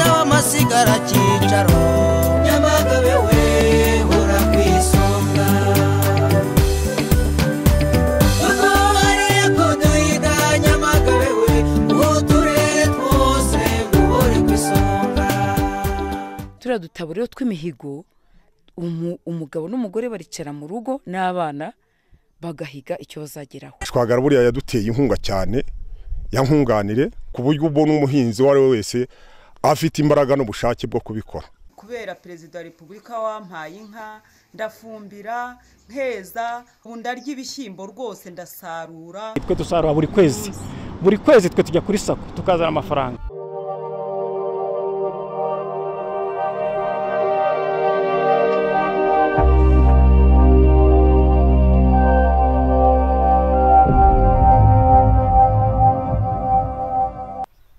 hasigara cyicaro nyamagabe we hora ku isonga kuko hariya ko duhiga nyamagabe we uturere twose duhore ku isonga turiya dutabo rero tw'imihigo umu- umugabo n'umugore baricara mu rugo n'abana bagahiga icyo bazageraho twagara buriya yaduteye inkunga cyane yankunganire ku buryo ubona umuhinzi uwo ari we wese afite imbaraga n'ubushake bwo kubikora kubera perezida wa repubulika wampaye inka ndafumbira nkeza ubu ndarya ibishyimbo rwose ndasarura twe dusarura buri kwezi buri kwezi twe tujya kuri sako tukazana amafaranga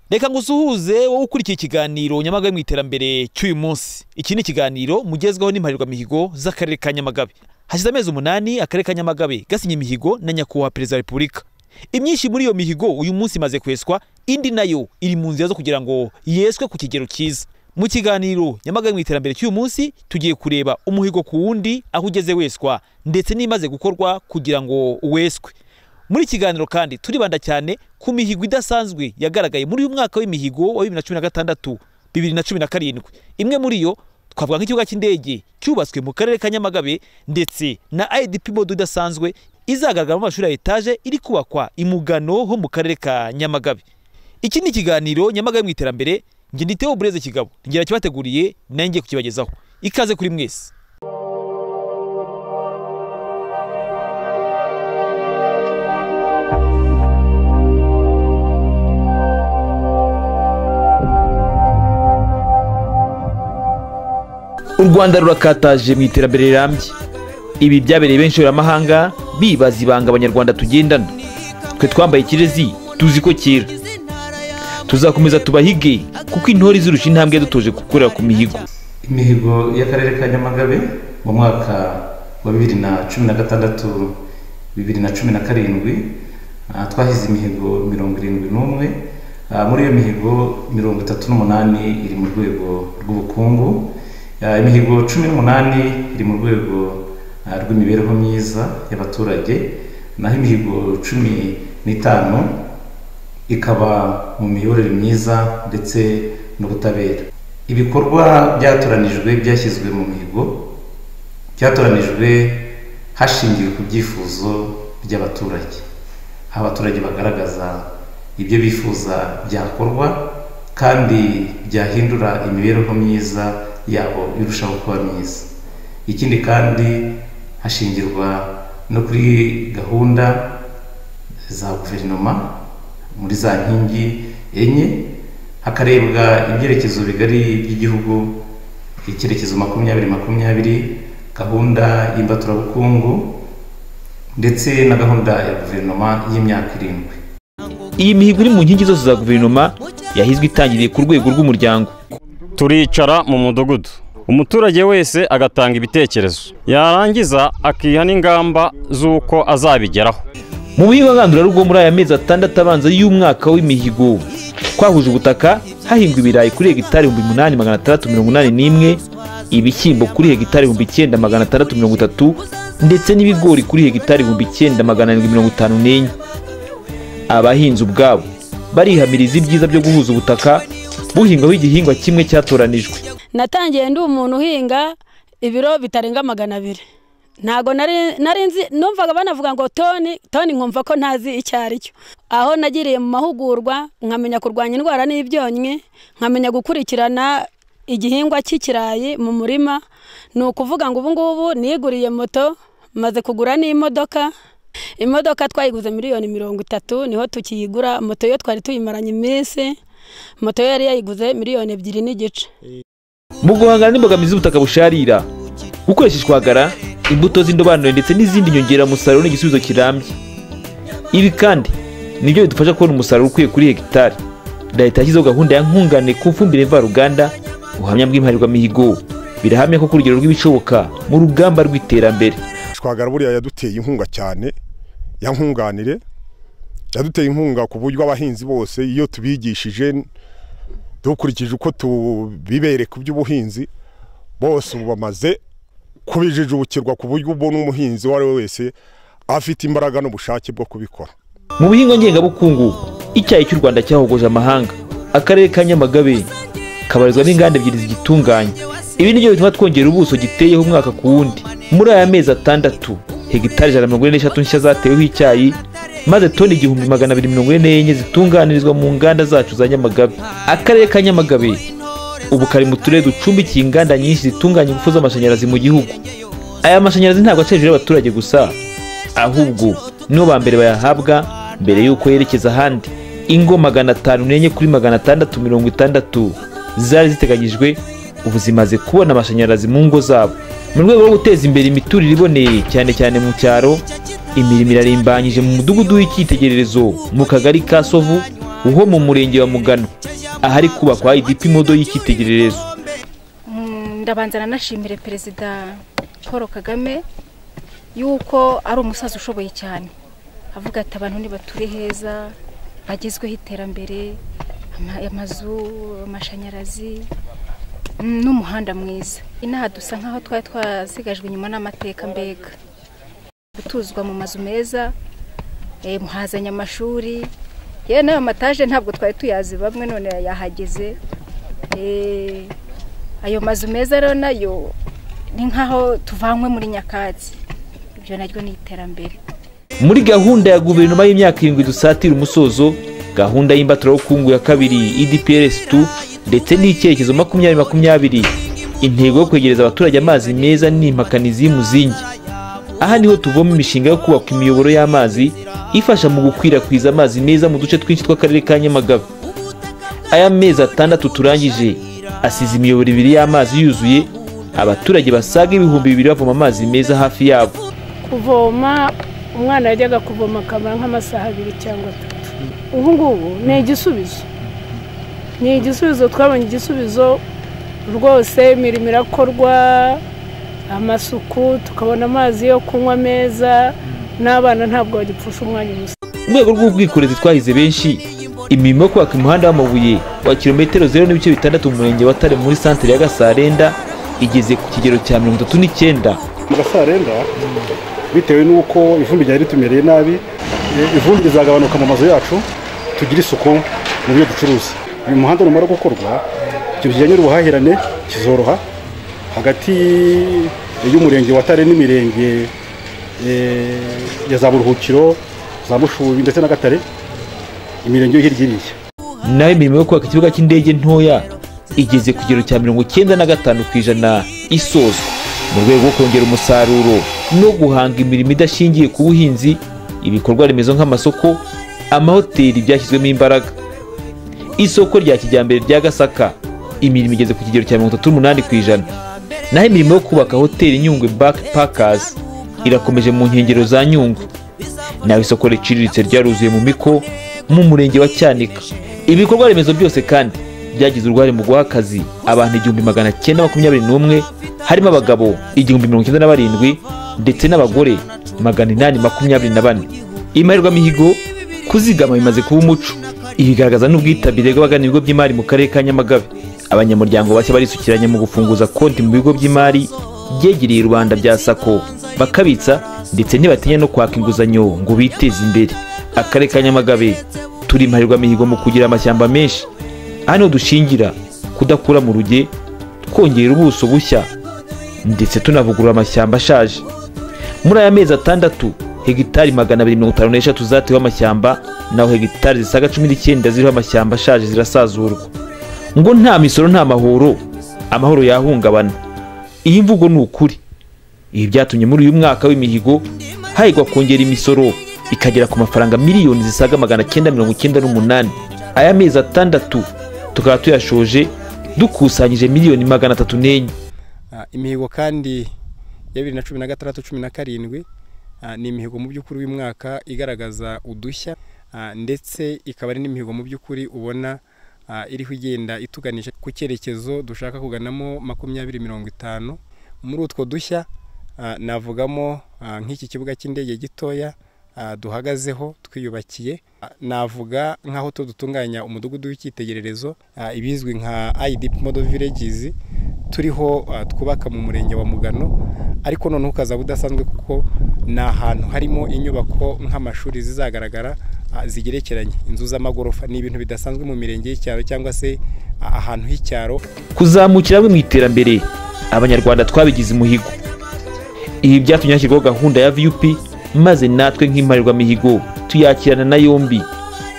reka ngo usuhuze wowe ukurikiye ikiganiro nyamagabe mu iterambere cy'uyu munsi iki ni ikiganiro mugezwaho n'imparirwamihigo z'akarere ka nyamagabe hashize amezi umunani akarere ka nyamagabe gasinye imihigo na nyakubahwa perezida wa repubulika imyinshi muri iyo mihigo uyu munsi imaze kweswa indi nayo iri mu nzira zo kugira ngo yeswe ku kigero cyiza mu kiganiro nyamagabe mu iterambere cy'uyu munsi tugiye kureba umuhigo ku wundi aho ugeze weswa ndetse n'imaze gukorwa kugira ngo weswe muri iki kiganiro kandi turibanda cyane ku mihigo idasanzwe yagaragaye muri uyu mwaka w'imihigo wa bibiri na cumi na gatandatu bibiri na cumi na karindwi imwe muri yo twavuga nk'ikibuga cy'indege cyubatswe mu karere ka nyamagabe ndetse na idp mode idasanzwe izagaragara mu mashuri ya etaje iri kubakwa imugano ho mu karere ka nyamagabe iki ni ikiganiro nyamagabe mu iterambere nge nditeho bureze kigabo ngera kibateguriye nanjye ngiye kukibagezaho ikaze kuri mwese u rwanda rurakataje mu iterambere rirambye ibi byabereye benshi amahanga bibaza ibanga abanyarwanda tugendana twe twambaye ikirezi tuzi ko cyera tuzakomeza tubahige kuko intore izirusha intambwe yadutoje gukorera ku mihigo imihigo y'akarere ka nyamagabe mu mwaka wa bibiri na cumi na gatandatu bibiri na cumi na karindwi ah, twahize imihigo mirongo irindwi n'umwe Ah, muri iyo mihigo mirongo itatu n'umunani iri mu rwego rw'ubukungu Ah, imihigo cumi n'umunani iri mu rwego ah, rw'imibereho myiza y'abaturage naho imihigo cumi n'itanu ikaba mu miyoborere myiza ndetse n'ubutabera ibikorwa byatoranijwe byashyizwe mu mihigo byatoranijwe hashingiwe ku byifuzo by'abaturage aho abaturage bagaragaza ibyo bifuza byakorwa kandi byahindura imibereho myiza yabo irushaho kuba myiza ikindi kandi hashingirwa no kuri gahunda za guverinoma muri za nkingi enye hakarebwa ibyerekezo bigari by'igihugu icyerekezo makumyabiri makumyabiri gahunda y'imbaturabukungu ndetse na gahunda ya guverinoma y'imyaka irindwi iyi mihigo iri mu nkingi zose za guverinoma yahizwe itangiriye ku rwego rw'umuryango turicara mu mudugudu umuturage wese agatanga ibitekerezo yarangiza akiha n'ingamba z'uko azabigeraho mu mihigo ngandurarugo muri aya mezi atandatu abanza y'umwaka w'imihigo twahuje ubutaka hahingwa ibirayi kuri hegitari ibihumbi umunani magana atandatu mirongo inani n'imwe ibishyimbo kuri hegitari ibihumbi icyenda magana atandatu mirongo itatu ndetse n'ibigori kuri hegitari ibihumbi icyenda magana arindwi mirongo itanu n'enye abahinzi ubwabo barihamiriza ibyiza byo guhuza ubutaka buhingwaho igihingwa kimwe cyatoranijwe natangiye ndi umuntu uhinga ibiro bitarenga magana abiri ntabwo nari nari nzi numvaga banavuga ngo toni toni nkumva ko ntazi icyo ari cyo aho nagiriye mu mahugurwa nkamenya kurwanya indwara n'ibyonnyi nkamenya gukurikirana igihingwa cy'ikirayi mu murima ni ukuvuga ngo ubu ngubu niguriye moto maze kugura n'imodoka imodoka twayiguze miliyoni mirongo itatu niho tukiyigura moto yo twari tuyimaranye iminsi moto yo yari yayiguze miliyoni ebyiri n'igice mu guhangana n'imbogamizi z'ubutaka busharira gukoresha ishwagara imbuto z'indobanure ndetse n'izindi nyongeramusaruro ni igisubizo kirambye ibi kandi nibyo bidufasha kubona umusaruro ukwiye kuri hegitari leta yashyizeho gahunda ya nkungane ku fumbire mvaruganda ubuhamya bw'imparirwamihigo birahamya ko ku rugero rw'ibishoboka mu rugamba rw'iterambere twagara buriya yaduteye inkunga cyane yankunganire yaduteye inkunga ku buryo abahinzi bose iyo tubigishije dukurikije uko tubibereka iby'ubuhinzi bose ubu bamaze kubijijukirwa ku buryo ubona umuhinzi uwo ari we wese afite imbaraga n'ubushake bwo kubikora mu bihingwa ngengabukungu icyayi cy'u rwanda cyahogoje amahanga akarere ka nyamagabe kabarizwa n'inganda ebyiri zigitunganya ibi nibyo bituma twongera ubuso giteyeho umwaka ku wundi muri aya mezi atandatu hegitari ijana na mirongo ine n'eshatu nshya zateweho icyayi maze toni igihumbi magana abiri mirongo ine n'enye zitunganirizwa mu nganda zacu za nyamagabe akarere ka nyamagabe ubu kari mu turere ducumbikiye inganda nyinshi zitunganya ingufu z'amashanyarazi mu gihugu aya mashanyarazi ntabwo aca hejuru y'abaturage gusa ahubwo nibo ba mbere bayahabwa mbere y'uko yerekeza ahandi ingo magana atanu n'enye kuri magana atandatu mirongo itandatu zari ziteganyijwe ubu zimaze kubona amashanyarazi mu ngo zabo mu rwego rwo guteza imbere imiturire iboneye cyane cyane mu cyaro imirimo irarimbanyije mu mudugudu w'icyitegererezo mu kagari ka sovu wo mu murenge wa mugano ahari kubakwa idp modo y'icyitegererezo ndabanza nanashimire perezida paul kagame yuko ari umusaza ushoboye cyane avuga ati abantu nibature heza bagezweho iterambere ama- amazu amashanyarazi mm, n'umuhanda mwiza inaha dusa nk'aho twari twasigajwe inyuma n'amateka mbega gutuzwa mu mazu meza eh, muhazanye amashuri yewe n'ayo mataje ntabwo twari tuyazi bamwe none yahageze Eh, ayo mazu meza rero nayo ni nk'aho tuvanywe muri nyakatsi ibyo naryo ni iterambere muri gahunda ya guverinoma y'imyaka irindwi dusatira umusozo gahunda y'imbaturabukungu ya kabiri idprs tu ndetse n'icyerekezo makumyabiri makumyabiri intego yo kwegereza abaturage amazi meza n'impakanizi y'umuzingi aha niho tuvoma imishinga yo kubaka imiyoboro y'amazi ifasha mu gukwirakwiza amazi meza mu duce twinshi tw'akarere ka nyamagabe aya mezi atandatu turangije asize imiyoboro ibiri y'amazi yuzuye abaturage basaga ibihumbi bibiri bavoma amazi meza hafi yabo kuvoma umwana yajyaga kuvoma akabara nk'amasaha abiri cyangwa atatu ubu ngubu ni igisubizo ni igisubizo twabonye igisubizo rwose imirimo irakorwa amasuku tukabona amazi yo kunywa meza n'abana ntabwo bagipfusha umwanya ubusa mu rwego rw'ubwikorezi twahize benshi imirimo yo kubaka umuhanda w'amabuye wa kilometero zeru n'ibice bitandatu mu murenge wa tare muri santere ya gasarenda igeze ku kigero cya mirongo itatu n'icyenda mu gasarenda bitewe n'uko ivumbi ryari ritumereye nabi eh, ivumbi rizagabanuka mu mazu yacu tugire isuku mu byo ducuruza uyu muhanda numara gukorwa ibyo bijyanye n'ubuhahirane kizoroha hagati y'umurenge wa tare n'imirenge eh, ya za buruhukiro za mushubi ndetse na gatare imirenge yo hirya iriya naho imirimo yo kubaka ikibuga cy'indege ntoya igeze ku kigero cya mirongo icyenda na gatanu ku ijana isozwa mu rwego rwo kongera umusaruro no guhanga imirimo idashingiye ku buhinzi ibikorwa remezo nk'amasoko amahoteli byashyizwemo imbaraga isoko rya kijyambere rya gasaka imirimo igeze ku kigero cya mirongo itatu n'umunani ku ijana naho imirimo yo kubaka hoteli nyungwe bakipakazi irakomeje mu nkengero za nyungwe naho isoko riciriritse ryaruzuye mu miko mu murenge wa cyanika ibikorwa remezo byose kandi byagize uruhare mu guha akazi abantu igihumbi magana cyenda makumyabiri n'umwe harimo abagabo igihumbi mirongo icyenda na barindwi ndetse n'abagore magana inani makumyabiri na bane imihigo kuzigama bimaze kuba umuco ibigaragaza n'ubwitabire bw'abagana ibigo by'imari mu karere ka nyamagabe abanyamuryango bashya barisukiranya mu gufunguza konti mu bigo by'imari byegereye rubanda bya sako bakabitsa ndetse ntibatinya no kwaka inguzanyo ngo biteze imbere akarere ka nyamagabe turi imihigo mu kugira amashyamba menshi aha niho dushingira kudakura mu ruge twongera ubuso bushya ndetse tunavugurura amashyamba ashaje muri aya mezi atandatu hegitari magana abiri mirongo itanu n'eshatu zateweho amashyamba naho hegitari zisaga cumi n'icyenda ziriho amashyamba ashaje zirasazurwa ngo nta misoro nta mahoro amahoro yahungabana iyi mvugo ni ukuri ibi byatumye muri uyu mwaka w'imihigo hahigwa kongera imisoro ikagera ku mafaranga miliyoni zisaga magana cyenda mirongo icyenda n'umunani aya mezi atandatu tukaba tuyashoje dukusanyije miliyoni magana atatu n'enye Ah, imihigo kandi ya bibiri na cumi na gatandatu cumi na karindwi ah, ni imihigo mu by'ukuri w'umwaka igaragaza udushya ah, ndetse ikaba ari n'imihigo mu by'ukuri ubona ah, iriho igenda ituganisha ku cyerekezo dushaka kuganamo makumyabiri mirongo itanu muri utwo dushya ah, navugamo ah, nk'iki kibuga cy'indege gitoya ah, duhagazeho twiyubakiye Ah, navuga nk'aho tu dutunganya umudugudu w'icyitegererezo ah, ibizwi nka IDP model villages turiho ah, twubaka mu murenge wa Mugano ariko noneho ukazaba udasanzwe kuko ni ahantu harimo inyubako nk'amashuri zizagaragara ah, zigerekeranye inzu z'amagorofa ni ibintu bidasanzwe mu mirenge y'icyaro cyangwa se ah, ahantu h'icyaro kuzamukira bamwe mu iterambere abanyarwanda twabigize umuhigo ibi byatumye hashyirwaho gahunda ya vup maze natwe nk'imparirwamihigo tuyakirana na yombi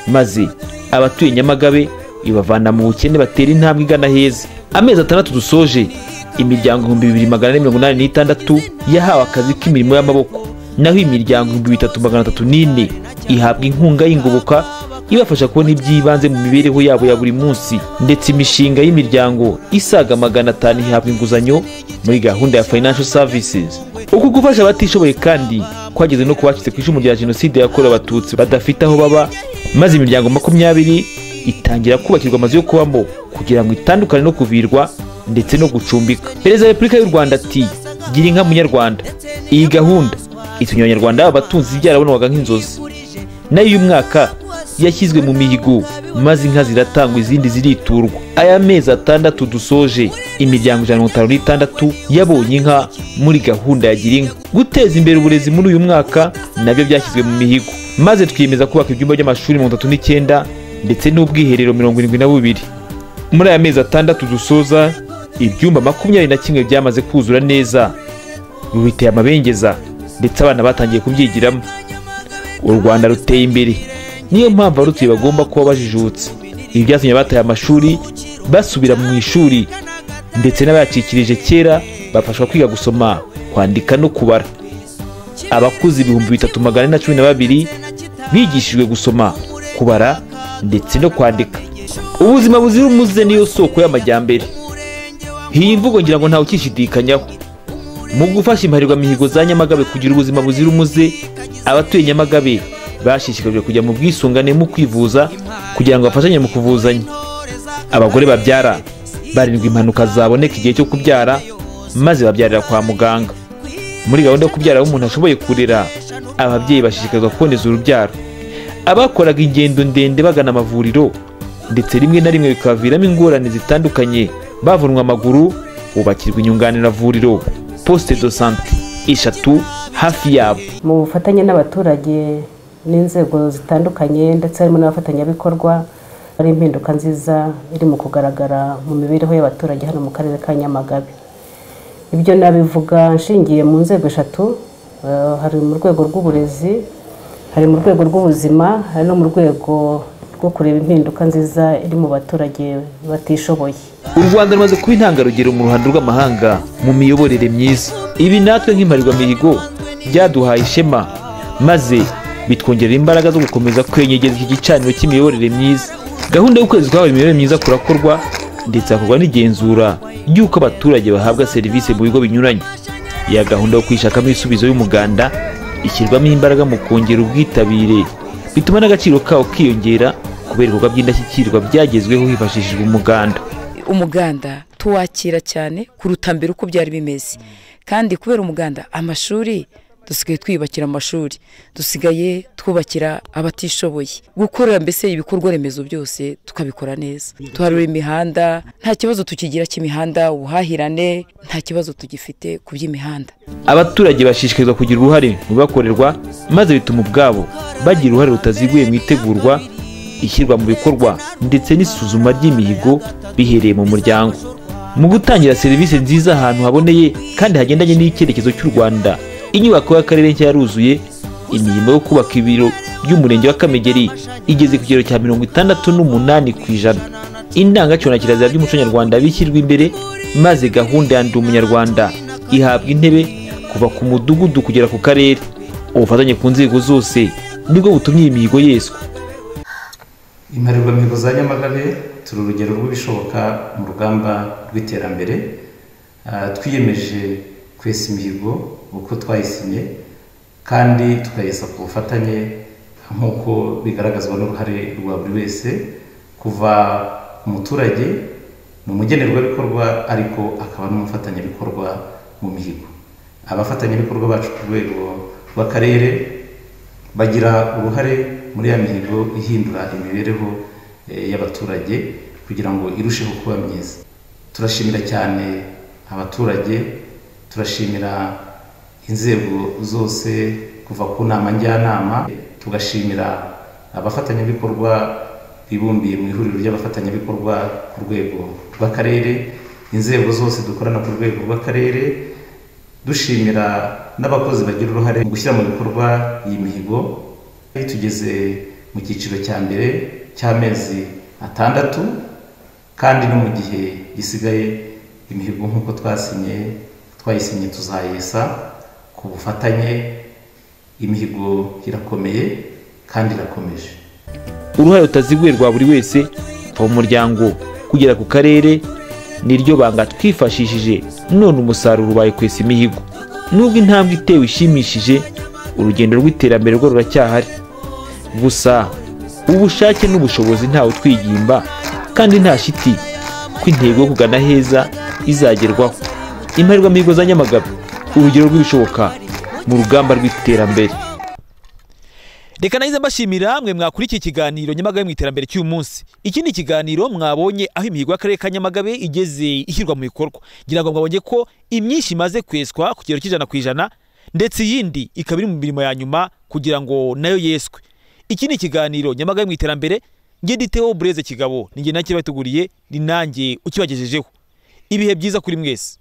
maze abatuye nyamagabe ibavana mu bukene batera intambwe igana heza amezi atandatu dusoje imiryango ibihumbi bibiri magana ane mirongo inani n'itandatu yahawe akazi k'imirimo y'amaboko naho imiryango ibihumbi bitatu magana atatu n'ine ihabwa inkunga y'ingoboka ibafasha kubona iby'ibanze mu mibereho yabo ya buri munsi ndetse imishinga y'imiryango isaga magana atanu ihabwa inguzanyo muri gahunda ya financial services uku gufasha abatishoboye kandi kwageze no kubacitse ku icumu rya jenoside yakorewe abatutsi badafite aho baba maze imiryango makumyabiri itangira kubakirwa amazu yo kubamo kugira ngo itandukane no kuvirwa ndetse no gucumbika perezida wa repubulika y'u rwanda ati gira inka munyarwanda iyi gahunda itumye abanyarwanda baba abatunzi byarabonaga nk'inzozi nayo uyu mwaka yashyizwe mu mihigo maze inka ziratangwa izindi ziriturwa aya mezi atandatu dusoje imiryango ijana na mirongo itanu n'itandatu yabonye inka muri gahunda ya gira inka guteza imbere uburezi muri uyu mwaka nabyo byashyizwe mu mihigo maze twiyemeza kubaka ibyumba by'amashuri mirongo itatu n'icyenda ndetse n'ubwiherero mirongo irindwi na bubiri muri aya mezi atandatu dusoza ibyumba makumyabiri na kimwe byamaze kuzura neza bubiteye amabengeza ndetse abana batangiye kubyigiramo u rwanda ruteye imbere niyo mpamvu abarutuye bagomba kuba bajijutse ibi byatumye abataye amashuri basubira mu ishuri ndetse n'abayacikirije kera bafashwa kwiga gusoma kwandika no kubara abakuze ibihumbi bitatu magana ane na cumi na babiri bigishijwe gusoma kubara ndetse no kwandika ubuzima buzira umuze niyo soko y'amajyambere iyi mvugo ngira ngo ntawe ukishidikanyaho mu gufasha imparirwamihigo za nyamagabe kugira ubuzima buzira umuze abatuye nyamagabe bashishikajwe kujya mu bwisungane mu kwivuza kugira ngo bafashanye mu kuvuzanya abagore babyara barindwa impanuka zaboneka igihe cyo kubyara maze babyarira kwa muganga muri gahunda yo kubyara aho umuntu ashoboye kurera ababyeyi bashishikazwa kuboneza urubyaro abakoraga ingendo ndende bagana amavuriro ndetse rimwe na rimwe bikabaviramo ingorane zitandukanye bavunwa amaguru bubakirwa inyunganiravuriro poste de sante eshatu hafi yabo mu bufatanye n'abaturage n'inzego zitandukanye ndetse harimo n'abafatanyabikorwa hari impinduka nziza iri mu kugaragara mu mibereho y'abaturage hano mu karere ka nyamagabe ibyo nabivuga nshingiye mu nzego eshatu eh, hari mu rwego rw'uburezi hari mu rwego rw'ubuzima hari no mu rwego rwo kureba impinduka nziza iri mu baturage batishoboye u rwanda rumaze kuba intangarugero mu ruhando rw'amahanga mu miyoborere myiza ibi natwe nk'imparirwamihigo byaduhaye ishema maze bitwongerera imbaraga zo gukomeza kwenyegeza iki gicaniro cy'imiyoborere myiza gahunda y'ukwezi kwabaye imiyoborere myiza kurakorwa ndetse hakorwa n'igenzura ry'uko abaturage bahabwa serivisi mu bigo binyuranye ya gahunda yo kwishakamo ibisubizo y'umuganda ishyirwamo imbaraga mu kongera ubwitabire bituma n'agaciro kawo kiyongera kubera ibikorwa by'indashyikirwa byagezweho hifashishijwe umuganda umuganda tuwakira cyane kuruta mbere uko byari bimeze kandi kubera umuganda amashuri dusigaye twiyubakira amashuri dusigaye twubakira abatishoboye gukorera mbese ibikorwa remezo byose tukabikora neza tuharura imihanda nta kibazo tukigira cy'imihanda ubuhahirane nta kibazo tugifite ku by'imihanda abaturage bashishikarizwa kugira uruhare mu bibakorerwa maze bituma ubwabo bagira uruhare rutaziguye mu itegurwa ishyirwa mu bikorwa ndetse n'isuzuma ry'imihigo bihereye mu muryango mu gutangira serivisi nziza ahantu haboneye kandi hagendanye n'icyerekezo cy'u rwanda inyubako y'akarere nshya yaruzuye imirimo yo kubaka ibiro by'umurenge wa kamegeri igeze ku kigero cya mirongo itandatu n'umunani ku ijana indangagaciro na kirazira by'umuco nyarwanda bishyirwa imbere maze gahunda ya ndi umunyarwanda ihabwa intebe kuva ku mudugudu kugera ku karere ubufatanye ku nzego zose nibwo butumye iyi mihigo yeswa imparirwamihigo za nyamagabe turi urugero rw'ibishoboka mu rugamba rw'iterambere Ah, twiyemeje kwesa imihigo uko twayisinye kandi tukayesa ku bufatanye nk'uko bigaragazwa n'uruhare rwa buri wese kuva umuturage ni umugenerwabikorwa ariko akaba n'umufatanyabikorwa mu mihigo abafatanyabikorwa bacu ku rwego rw'akarere bagira uruhare muri ya mihigo ihindura imibereho eh, y'abaturage kugira ngo irusheho kuba myiza turashimira cyane abaturage turashimira inzego zose kuva ku nama njyanama tugashimira abafatanyabikorwa bibumbiye mu ihuriro ry'abafatanyabikorwa ku rwego rw'akarere inzego zose dukorana ku rwego rw'akarere dushimira n'abakozi bagira uruhare mu gushyira mu bikorwa iyi mihigo tugeze mu cyiciro cya mbere cy'amezi atandatu kandi no mu gihe gisigaye imihigo nk'uko twasinye twayisinye tuzayesa ku bufatanye imihigo irakomeye kandi irakomeje uruhare rutaziguye rwa buri wese mu muryango kugera ku karere niryo banga twifashishije none umusaruro ubaye kwesa imihigo nubwo intambwe itewe ishimishije urugendo rw'iterambere rwo ruracyahari gusa ubushake n'ubushobozi ntawe utwigimba kandi nta shiti ko intego yo kugana heza izagerwaho imparirwamihigo za nyamagabe urugero rw'ibishoboka mu rugamba rw'iterambere reka nahize mbashimira mwe mwakurikiye ikiganiro nyamagabe mu iterambere cy'uyu munsi ikindi kiganiro mwabonye aho imihigo y'akarere ka nyamagabe igeze ishyirwa mu bikorwa ngira ngo mwabonye ko imyinshi imaze kweswa ku kigero cy'ijana ku ijana ndetse iyindi ikaba iri mu mirimo ya nyuma kugira ngo nayo yeswe iki ni ikiganiro nyamagabe mu iterambere nge diteho bureze kigabo ni nge nacyo bateguriye ni nanjye ukibagejejeho ibihe byiza kuri mwese